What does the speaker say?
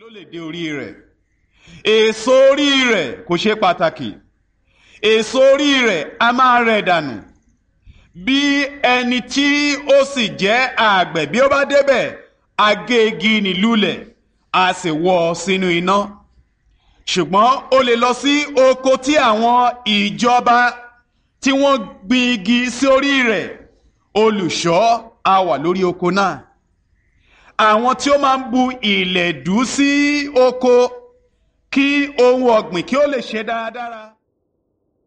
ló lè dé orí rẹ̀ èso orí rẹ̀ kò ṣe pàtàkì èso orí rẹ̀ a máa rẹ̀ dànù bí ẹni tí ó sì jẹ́ àgbẹ̀ bí ó bá débẹ̀ agégi nílùlẹ̀ a sì wọ́ ọ sínú iná ṣùgbọ́n o lè lọ sí oko tí àwọn ìjọba tí wọ́n gbin igi sí orí rẹ̀ olùṣọ́ a wà lórí oko náà àwọn tí ó máa ń bu ìlẹ̀dú sí oko kí ohun ọ̀gbìn kí ó lè ṣe dáradára.